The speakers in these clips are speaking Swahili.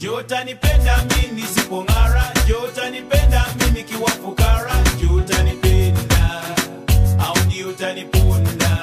Je, utanipenda mimi nisipong'ara? Je, utanipenda mimi nikiwa fukara? Je, utanipenda au ndio utaniponda?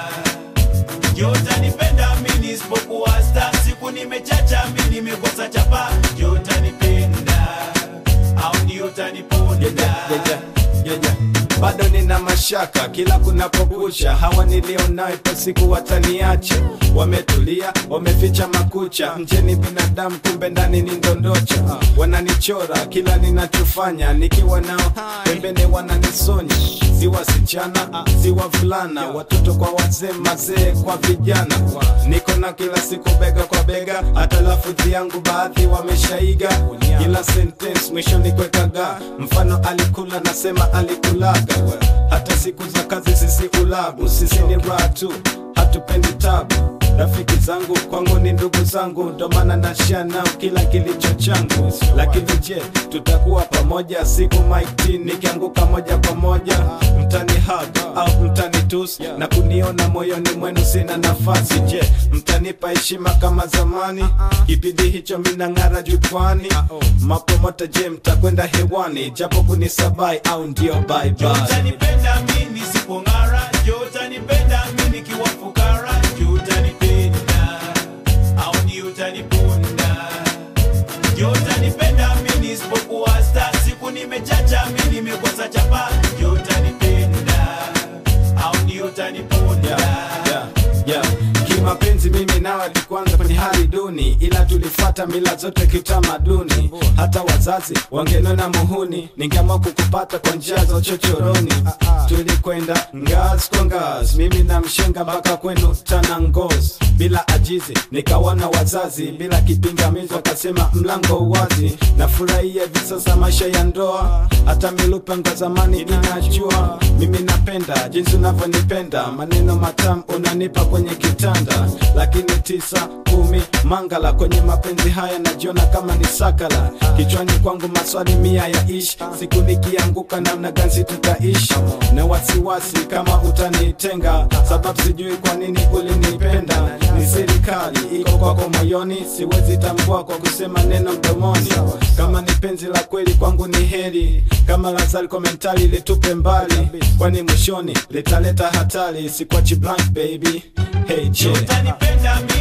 Je, utanipenda mimi nisipokuwa star? Siku nimechacha mimi nimekosa chapa. Je, utanipenda au ndio utaniponda? yeah, yeah, yeah, yeah. bado nina mashaka kila kunapokucha hawa nilionao ipo siku wataniacha wametulia wameficha makucha nje ni binadamu kumbe ndani ni ndondocha wananichora kila ninachofanya nikiwa nao pembeni wananisonya si wasichana si wavulana watoto kwa wazee mazee kwa vijana niko na kila siku bega kwa bega hata lafudhi yangu baadhi wameshaiga kila sentence mwisho nikwekaga mfano alikula nasema alikulaga hata siku za kazi sisi ulabu sisi ni raha tu hatupendi tabu rafiki zangu kwangu ni ndugu zangu ndo maana nashia nao kila kilicho changu lakini je tutakuwa pamoja siku maiti nikianguka moja kwa moja mtani hug au mtani tus na kuniona moyoni mwenu sina nafasi je mtanipa heshima kama zamani kipindi hicho minang'ara jukwani mapomota je mtakwenda hewani japo kunisabai au ndio bye Je, bye utanipenda mimi nisipong'ara? Je, utanipenda mimi nikiwa fukara? Je, utanipenda au ndio utaniponda? Je, utanipenda mimi nisipokuwa star? Siku nimechacha mimi nimekosa chapa. Je, utanipenda au ndio utaniponda? yeah, yeah, yeah. kimapenzi mimi nawe tukuanza kwenye hali duni ila tulifata mila zote kitamaduni hata wazazi wangenona muhuni ningeamua kukupata kwa njia za uchochoroni tulikwenda ngazi kwa ngazi mimi na mshenga mpaka kwenu tanangozi bila ajizi nikawana wazazi bila kipingamizi wakasema mlango wazi nafurahia hivi sasa maisha ya ndoa hata milupe nga zamani inajua mimi napenda jinsi unavyonipenda maneno matamu unanipa kwenye kitanda lakini tisa kumi mangala kwenye mapenzi haya najiona kama ni sakala kichwani kwangu maswali mia ya ishi siku nikianguka namna gani tutaishi na wasiwasi kama utanitenga sababu sijui kwa nini ulinipenda ni serikali iko kwako moyoni siwezi tambua kwa kusema neno mdomoni kama ni penzi la kweli kwangu ni heri kama lazari komentari litupe mbali kwani mwishoni litaleta hatari sikwachi blank baby hey Je, je utanipenda mimi